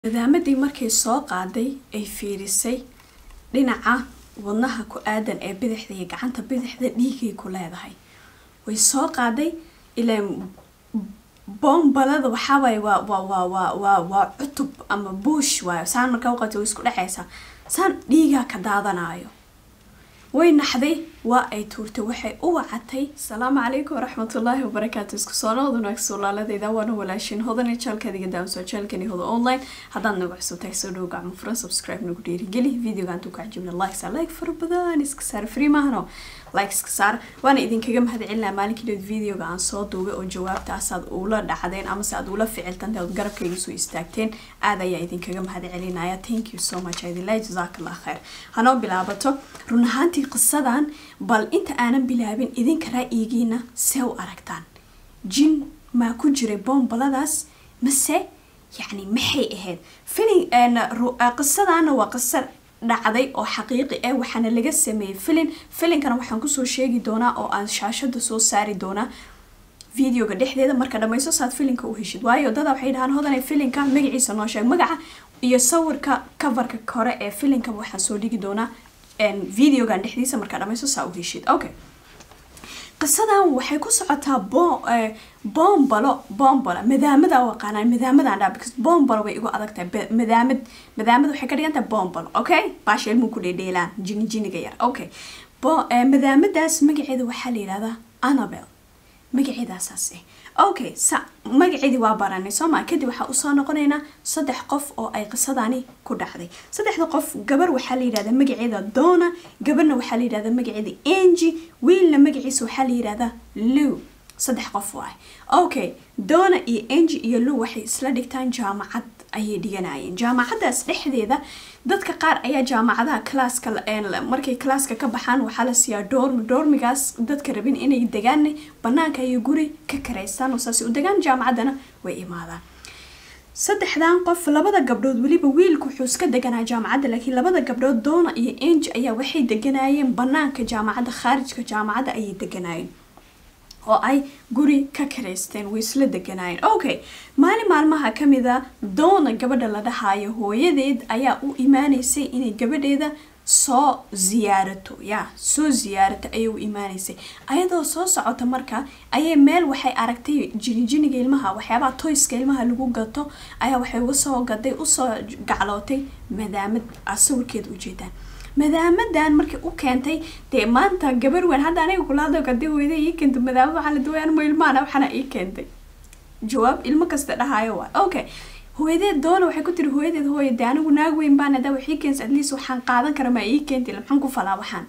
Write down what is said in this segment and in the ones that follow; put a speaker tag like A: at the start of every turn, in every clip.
A: Madaamadii markay soo qaaday ay fiirisay dhinaca wadnaha ku aadan ee bidixda iyo gacanta bidixda dhiigay ku leedahay way soo qaaday ileen boombalada waxaawaye waa waa waa waa waa waa cutub ama buush waayo saan markaa uqabta way isku dhexaysaa saan dhiigaa ka daadanayo way naxday waa ay tuurtay waxay u wacatay asalaamu calaykum waraxmatullaahi wabarakaatu isku soo noqod wanaagsan walaaladeyda waana walaashin hodani jaalkaadiga daamsoo jaalkani hodo online haddaad nagu cusubtahay soo dhow gacmo furan subscribe nagu dhiirigeli videoga antuu ka cajibna likes like fara badan iska saar free maahano like iska saar waana idinkaga mahad celinaa maalinkii dhood videoga aan soo duubay oo jawaabta asaad ula dhacdeen amase aad ula ficiltantay ood garabkayga soo istaagteen aad ayaa idinkaga mahad celinaya thank you so much idinlay jazakallah khair hanoo bilaabato run ahaantii qisadan bal inta aanan bilaabin idinka ra'yigiina see u aragtaan jin maa ku jiray boombaladaas mase yacni maxay ahayd filin qisadana waa qisa dhacday oo xaqiiqi ah waxaana laga sameeyey filin filinkana waxaan kusoo sheegi doonaa oo aan shaashada soo saari doonaa videoga dhexdeeda marka dhammayso saad filinka u heshid waayo dada waxay dhahaan hodanay filinka magaciisa noo sheeg magaca iyo sawirka coverka kore ee filinka waxaan soo dhigi doonaa videogan dhexdiisa markaa dhammayso saa u heshid okay qisadan waxay ku socotaa boombalo boombalo madaamada u aqaanaan madaamadan dhaa because boombalo way igu adag tahay madaamad madaamad waxay ka dhigan tahay boombalo okay baasha ilmuhu ku dheedheelaan jini jiniga yar okay madaamadaas magaceeda waxaa la yidhahdaa annabel magaceedaasaas eh okay sa magaceedii waa baranay soo maa kadib waxaa usoo noqonaynaa saddex qof oo ay qisadani ku dhacday saddexda qof gabar waxaa la yidhahdaa magaceeda dona gabarna waxaa la yidhahdaa magaceeda angi wiilna magaciisa waxaa la yidhahdaa lew saddex qof waay okay dona iyo angi iyo lew waxay isla dhigtaan jaamacad ayay dhiganayeen jaamacadaas dhexdeeda dadka qaar ayaa jaamacadaha classka markay classka ka baxaan waxaa la siiyaa doormi doormigaas dadka rabin inay degaan banaanka iyo guri ka karaystaan oo saas u degaan jaamacaddana way imaadaan saddexdan qof labada gabdhood weliba wiilku wuxuu iska deganaa jaamacadda laakiin labada gabdhood doona iyo angi ayaa waxay deganayeen banaanka jaamacadda khaarijka jaamacadda ayay deganayeen oo ay guri ka karaysteen way isla deganaayeen okay maalin maalmaha ka mida doona gabadha la dhahaayo hooyadeed ayaa u imaaneysay inay gabadheeda soo ziyaarato ya soo ziyaarato ayay u imaaneysay ayadoo soo socota marka ayay meel waxay aragtay jinijiniga ilmaha waxyaabaha toyska ilmaha lagu gato ayaa waxay uga soo gaday usoo gaclootay madaamad sawirkeeda ujeedaan madaamadan markay u keentay dee maanta gabar weyn hadda aniga kulaado kadii hooyada ii keentay madaamad waxaa la duwayaan ma ilmaana waxaana ii keentay jawaab ilmo kasta dhahaayo waa okay hooyadeed doona waxay ku tiri hooyadeed hooya dee anigu naag weyn baan hadaa waxii keensa at least waxaan qaadan kara maa ii keentay maxaan ku falaa waxaan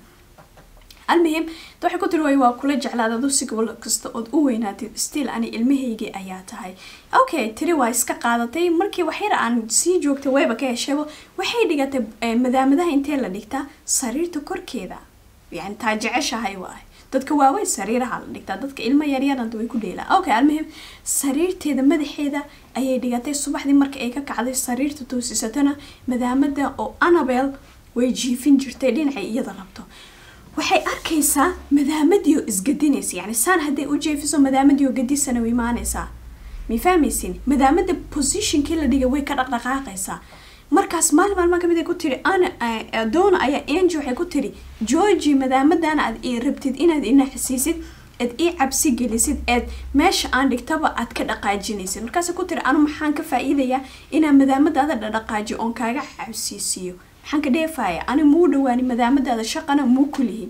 A: almuhim da waxay ku tiri hooya waa kula jeclaad adu si gobol kasta ood u weynaatid still ani ilmahaygii ayaa tahay okay tiri waa iska qaadatay markii waxyar aan sii joogtay wayba ka heshayba waxay dhigatay madaamadaha intee la dhigtaa sariirta korkeeda yani taa jeceshahay waay dadka waaweyn sariiraha la dhigtaa dadka ilmo yaryaranta way ku dheelaan okay almuhim sariirteeda madaxeeda ayay dhigatay subaxdii marka ay ka kacday sariirta toosisatana madaamada oo annabel way jiifin jirtay dhinacay iyada rabto waxay arkaysaa madaamadii oo isgadinaysa yani saan hadday u jeefiso madaamadii oo gadisana way imaanaysaa may fahmaysin madaamada positionkii la dhigay way ka dhaqdhaqaaqaysaa markaas maalin maalmaa kamid ay ku tiri ana doona ayaa angi waxay ku tiri georgi madaamadana aad ii rabtid inaad inaxsiisid aad ii cabsi gelisid eed meesha aan dhigtaba aad ka dhaqaajinaysid markaas ku tiri anu maxaan ka faa-iidayaa inaan madaamadaada dhadhaqaajiyo oon kaaga cabsiisiiyo maxaan ka dheefaya ani muu dhawaani madaamadaada shaqana muu kulihi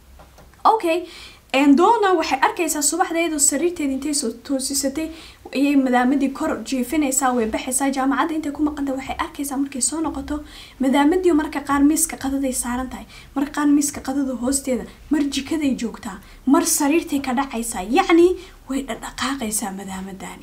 A: okay doona waxay arkaysaa subaxdeedu sariirteeda intay soo toosisatay ayay madaamadii kor jiifinaysaa way baxaysaa jaamacadda intay ku maqanta waxay arkaysaa markay soo noqoto madaamadii marka qaar miiska qadaday saaran tahay marka qaar miiska qadada hoosteeda mar jikaday joogtaa mar sariirtay ka dhacaysaa yacni way dhadhaqaaqaysaa madaamadani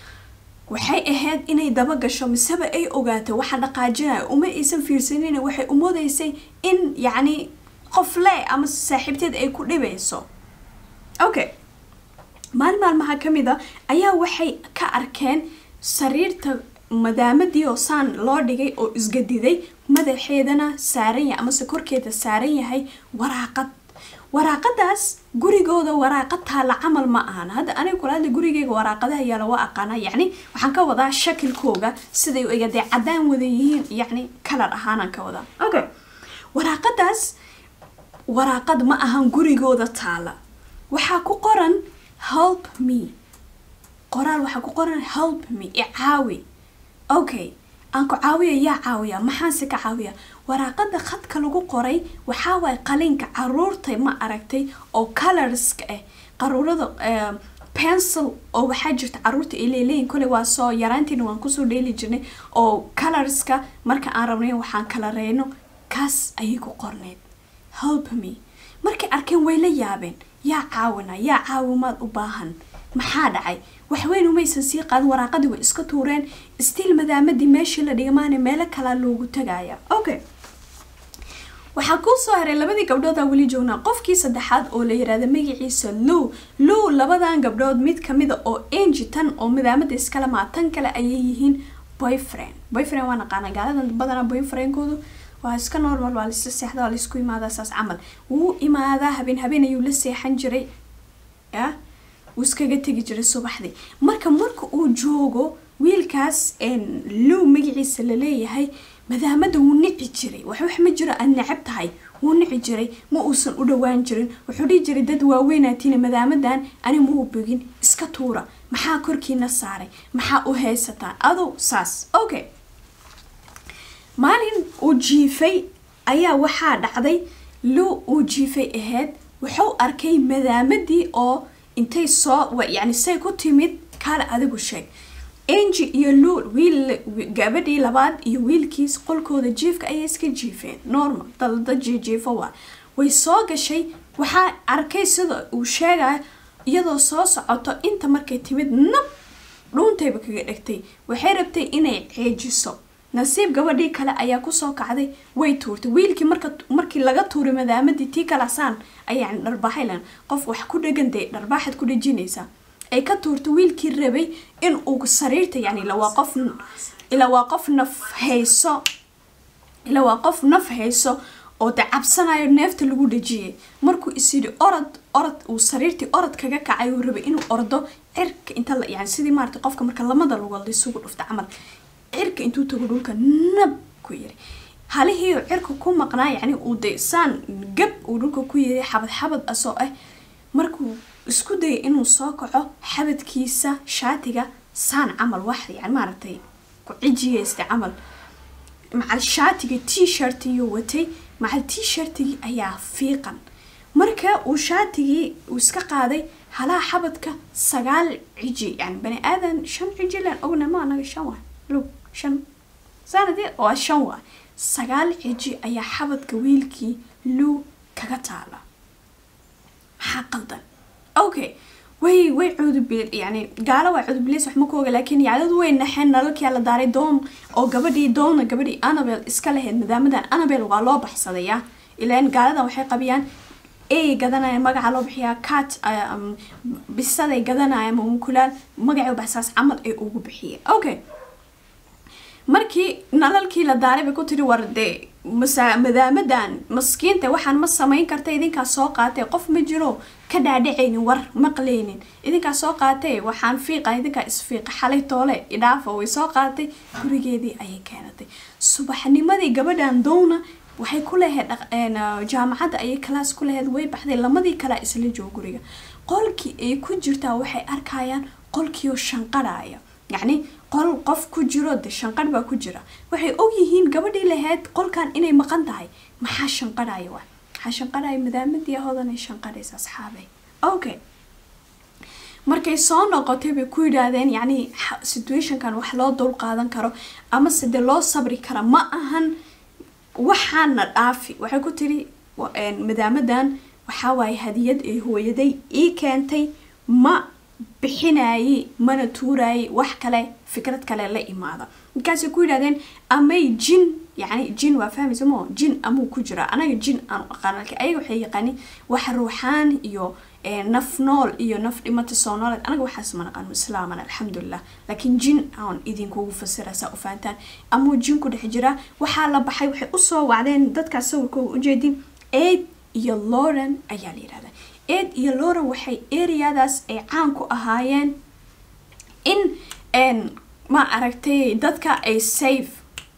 A: waxay ahayd inay daba gasho miseba ay ogaato waxa dhaqaajinaya uma aysan fiirsanin waxay umoodaysay in yacni qof le ama saaxiibteed ay ku dhibayso okay maalin maalmaha ka mid a ayaa waxay ka arkeen sariirta madaamadii oo saan loo dhigay oo isgadiday madaxeedana saaran yahay amase korkeeda saaran yahay waraaqad waraaqadaas gurigooda waraaqad taala camal ma ahan hadda aniga kulaada gurigeyga waraaqadaha yaala waa aqaana yacni waxaan ka wadaa shakilkooga siday u egadee caddaan wada yihiin yacni kalar ahaanaan ka wadaa okay waraaqadaas waraaqad ma ahan gurigooda taala waxaa ku qoran help me qoraal waxaa ku qoran help me icaawi okay aan ku caawiya yaa caawiya maxaanse ka caawiya waraaqada khadka lagu qoray waxaa waay qalinka caruurta ma aragtay oo colorska ah qaruurada pencil oo waxaa jirta caruurta ay leeleeyihin kole waa soo yaraantiina waan kusoo dheeli jirnay oo colorska marka aan rabnay waxaan kala reyno kaas ayay ku qorneyd help me markay arkeen way la yaabeen yaa caawina yaa caawimaad u baahan maxaa dhacay waxweyn umaysan sii qaadin waraaqadii way iska tuureen stiil madaamadii meeshii la dhigmaana meelo kalaa loogu tagaya okay waxaa kuu soo haray labadii gabdhoodaa weli joognaa qofkii saddexaad oo la yiraahda magaciisa low low labadan gabdhood mid kamida oo engi tan oo madaamada iskale maa tan kale ayay yihiin boyfriend boyfriend waa naqaana gaaladan badanaa boyfriendkoodu waa iska normal waa laisa seexda waa laisku imaadaa saas camal wuu imaadaa habeen habeen ayuu la seexan jiray ya wuu iskaga tegi jiray subaxdii marka marka uu joogo wiilkaas low magaciisa laleeyahay madaamada wuu nici jiray wax wax ma jiro aad necab tahay wuu nici jiray ma uusan u dhawaan jirin wuxuu dhihi jiray dad waaweynaatiina madaamadan ani mau bogin iska tuura maxaa korkiina saaray maxaa u haysataan adow saas okay maalin uu jiifay ayaa waxaa dhacday low uu jiifay ahayd wuxuu arkay madaamadii oo intay soo yani say ku timid kaale adigu sheeg engi iyo luul wiil gabadhii labaad iyo wiilkiis qolkooda jiifka ayay iska jiifeen normal dalda jiijiifo waa way soo gashay waxaa arkay sida uu sheegaya iyadoo soo socoto inta markay timid nab dhuuntayba kaga dhegtay waxay rabtay inay ceejiso nasiib gabadhii kale ayaa kusoo kacday way tuurtay wiilkii marka markii laga tuuray madaamadii tii kalasaan ayaa dharbaaxaylan qof wax ku dhegan dee dharbaaxad ku dhejinaysaa ay ka tuurtay wiilkii rabay in uu sariirta yani ila waa qof ila waa qof naf hayso ila waa qof naf hayso oo de cabsanayo neefta lagu dhejiyay markuu isyidhi orod orod uu sariirtii orod kaga kacay uu rabay inuu ordo cirka inta yani sidii maarata qofka marka lamada lugood isugu dhufta camal cirka intuu tago dhulka nab ku yiri halihii cirka ku maqnaa yani uu de saan gab uu dhulka ku yiri xabad xabad asoo ah markuu isku dayay inuu soo kaco xabadkiisa shaatiga saan camal wax yani maaragtay ku cijiyeysta camal macal shaatiga t shirtiyo watay macal t shirtigii ayaa fiiqan marka uu shaatigii uu iska qaaday halaha xabadka sagaal ciji yani bani aadan shan ciji len ogna ma anaga shan waa lug shan sanadii waa shan waa sagaal ciji ayaa xabadka wiilkii luu kaga taala maxaa qaldan okay way way cudubil yani gaalo waa cudubilis wax ma ku oga laakiin yacdadu way naxeen nalalkia la daaray doon oo gabadhii doona gabadhii annabel iska lahayd maadaamadan annabel waa loo baxsadaya ilaan gaaladan waxay qabiyaan ay gadanayaan magaca loo bixiyaa cat bisaday gadanayaan mamukulaal magacii baxsaas camal ay ugu bixiyeen okay markii nalalkii la daaray bay ku tiri war dee masa madaamadan maskiinta waxaan ma samayn karta idinkaa soo qaatay qof ma jiro ka dhaadhacaynin war maqlaynin idinkaa soo qaatay waxaan fiiqa idinkaa isfiiqa xalay toole idhaafa way soo qaatay gurigeedii ayay keenatay subaxnimadii gabadhan downa waxay ku lahayd jaamacadda ayay kalaas ku lahayd way baxday lamadii kalea isla joogo guriga qolkii ay ku jirtaa waxay arkayaan qolkiioo shanqarhaya yacni qol qof ku jiro de shanqarh baa ku jira waxay ogyihiin gabadhii lahayd qolkan inay maqan tahay maxaa shanqarhaya waa maxaa shanqarhaya madaamadii ahodanay shanqarhaysa asxaabay okay markay soo noqotay bay ku yidhaahdeen yacni situationkan wax loo dul qaadan karo amase de loo sabri kara ma ahan waxaana dhaafi waxay ku tiri madaamadan waxaa waaye hadiyad ay hooyaday ii keentay ma bixinayay mana tuurayay wax kale fikrad kale la imaada markaasay ku yidhahdeen amay jin yani jin waa fahmaysa mo jin amuu ku jiraa anaga jin aan aqaan laakiin ayaga waxay yaqaanin wax ruuxaan iyo naf nool iyo naf dhimata soo nooleed anaga waxaas ma naqaano islaaman alxamdulilah laakiin jin aan idinkugu fasira saa u fahantaan amuu jin ku dhex jiraa waxaa la baxay waxay usoo wacdeen dadkaas sawirkooga ujeedin eid iyo lauren ayaa la yidhahdaa ed iyo lauren waxay areadaas ay caan ku ahaayeen in ma aragtay dadka ay safe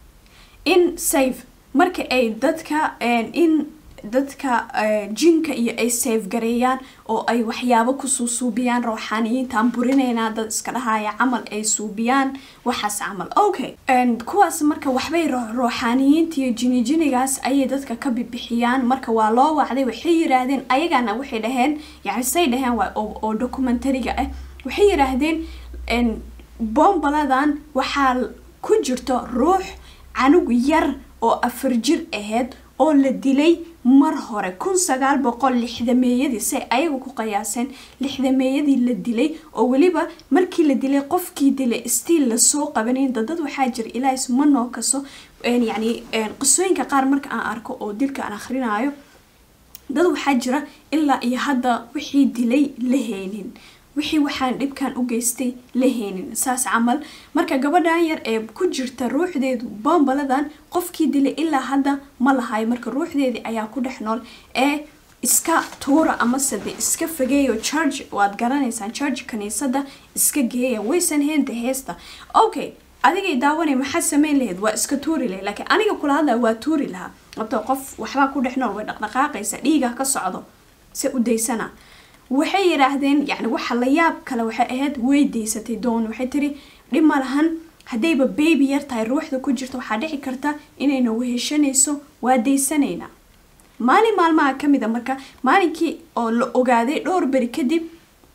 A: in safe marka ay dadka in dadka jinka iyo ay safe gareeyaan oo ay waxyaabo kusuu suubiyaan rooxaaniyiintaan burinaynaa dad iska dhahaya camal ay suubiyaan waxaas camal okay kuwaas marka waxbay rooxaaniyiinta iyo jinijinigaas ayay dadka ka bibixiyaan marka waa loo wacday waxay yiraahdeen ayagana waxay dhaheen yani say dhaheen waa oo documentariga ah waxay yiraahdeen bombaladan waxaa ku jirto ruux canug yar oo afar jir aheyd oo la dilay mar hore kun sagaal boqol lixdameeyadii say ayagu ku qiyaaseen lixdameeyadii la dilay oo weliba markii la dilay qofkii dilay stiil lasoo qabanayn dadad waxaa jira ilaa isma noo kaso yani qisooyinka qaar marka aan arko oo dilka aan akhrinayo dad waxaa jira ilaa iyo hadda wixii dilay la heynin wixii waxaan dhibkan u geystay la heynin saas camal marka gabadhan yar ee ku jirta ruuxdeedu bombaladan qofkii dilay ilaa hadda ma lahayo marka ruuxdeedii ayaa ku dhex nool ee iska tuura amase de iska fageeyo charge waad garanaysaan charge kaniisada iska geeya waysan heynta heesta okay adigay daawanay maxaa sameyn lahayd waa iska tuuri lahayd laakiin aniga kula hadlaya waa tuuri lahaa abto qof waxbaa ku dhex nool way dhaqdhaqaaqaysa dhiiga ka socdo se u daysana waxay yidhaahdeen yani waxa la yaab kale waxay ahayd way daysatay doon waxay tiri dhib ma lahan haddayba baby yar tahay ruuxda ku jirta waxaa dhici karta inayna weheshanayso waa daysanaynaa maalin maalmaha ka mid a marka maalinkii oo la ogaaday dhowr beri kadib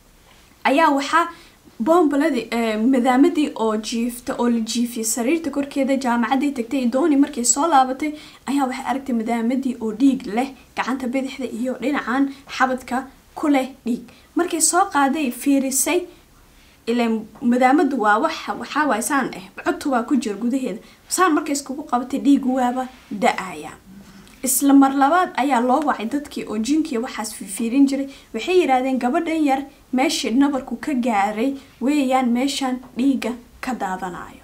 A: ayaa waxaa boombaladii madaamadii oo jiifta oo la jiifiyay sariirta korkeeda jaamacaday tagtay dooni markay soo laabatay ayaa waxay aragtay madaamadii oo dhiig leh gacanta bidixda iyo dhinacan xabadka kuleh dhiig markay soo qaaday fiirisay ilan madaamadu waa wax waxaa waay saan ah codtu waa ku jira gudaheeda saan markay iskugu qabatay dhiigu waaba da-aya isla mar labaad ayaa loo wacay dadkii oo jinkiya waxaas fiifiirin jiray waxay yidhaahdeen gabadhan yar meeshii nabarku ka gaaray weeyaan meeshan dhiiga ka daadanayo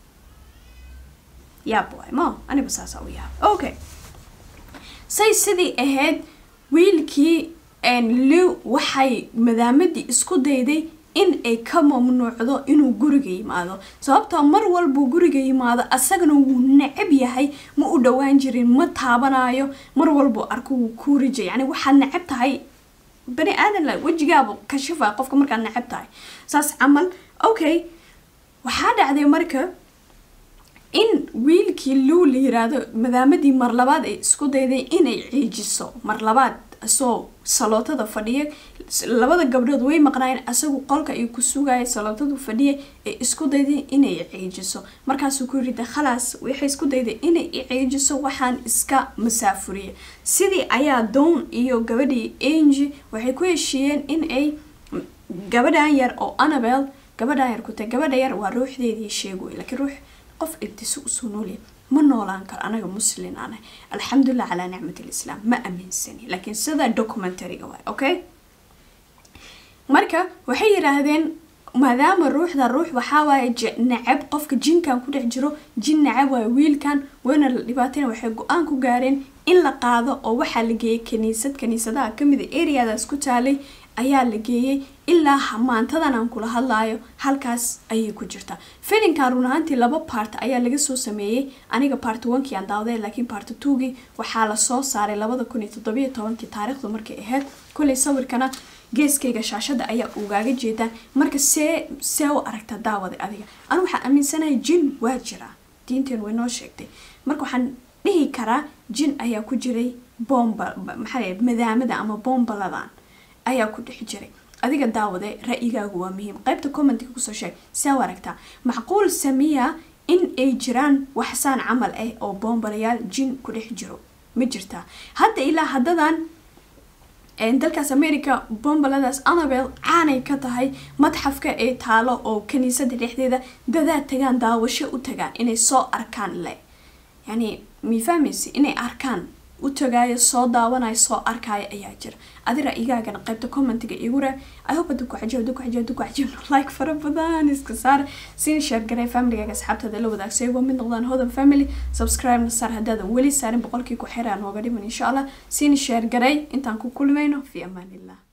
A: yaab waay mo aniba saasa u yaab okay say sidii ahayd wiilkii liw waxay madaamadii isku dayday in ay ka mamnuucdo inuu guriga yimaado sababtoo mar walbuu guriga yimaado asagana wuu necab yahay ma u dhowaan jirin ma taabanayo mar walbuu arko wuu kuurija yani waxaad necab tahay bani aadan la wejigaaba kashifa qofka markaad necab tahay saas camal okay waxaa dhacday marka in wiilkii liw la yiraahdo madaamadii mar labaad ay isku dayday inay ciijiso mar labaad asoo salootada fadhiya labada gabdhood way maqnaayeen asagu qolka ay ku sugaya salootadu fadhiya ee isku dayday inay ciijiso markaasuu ku yiri khalaas waxay isku dayday inay ciijiso waxaan iska masaafuriya sidii ayaa down iyo gabadhii angi waxay ku heshiiyeen in ay gabadhan yar oo annabel gabadhan yar ku tahay gabadha yar waa ruuxdeedii sheegoy laakiin ruux qof ibtiso usoo noolya ma noolaan karo anaga muslin anahay alxamdulilah calaa nicmat lislaam ma aaminsani laakiin sida documentaryga waay okay marka waxay yidhaahdeen maadaama ruuxda ruux waxaa waaye nacab qofka jinkan ku dhex jiro jin nacab waaye wiilkan wayna la dhibaatayna waxay go-aan ku gaareen in la qaado oo waxaa la geeyay kaniisad kaniisadaha kamid a areadaas ku taalay ayaa la geeyey ilaa maantadan aan kula hadlaayo halkaas ayay ku jirtaa filinkan run ahaantii laba part ayaa laga soo sameeyey aniga part onkii aan daawaday laakiin part twogii waxaa lasoo saaray labada kun iyo toddobiyo tobankii taariikhdu markay ahayd kulay sawirkana geeskayga shaashada ayaa ugaaga jeedaan marka see see u aragta daawada adiga anu waxaan aaminsanahay jin waa jiraa diinteen way noo sheegtay marka waxaan dhihi karaa jin ayaa ku jiray bomba maxaa madaamada ama bombaladan ayaa ku dhex jiray adiga daawade ra-yigaagu waa muhiim qaybta commentiga kusoo sheeg see u aragtaa macquul samiya in ay jiraan waxsaan camal ah oo bombalayaal jin ku dhex jiro ma jirtaa hadda ilaa haddadan dalkaas america bombaladaas annabel caanay ka tahay madxafka ee taalo oo kaniisada dhexdeeda dadaa tagaan daawasho u tagaan inay soo arkaan le yani mifahmaysi inay arkaan u tagaaya soo daawanaya soo arkaya ayaa jira adi ra-yigaagana qaybta commentiga igu raa i hope haduu ku cajiyo haduu ku cajiyo haduu ku cajiyo like fara badan iska saar siina share garay familygaaga asxaabtaada la wadaag say waa mid noqdaan hodan family subscribe na saar haddaadan weli saarin boqolkii ku xiraan nooga dhiman insha allah siina share garay intaan ku kulmayno fi amaan illah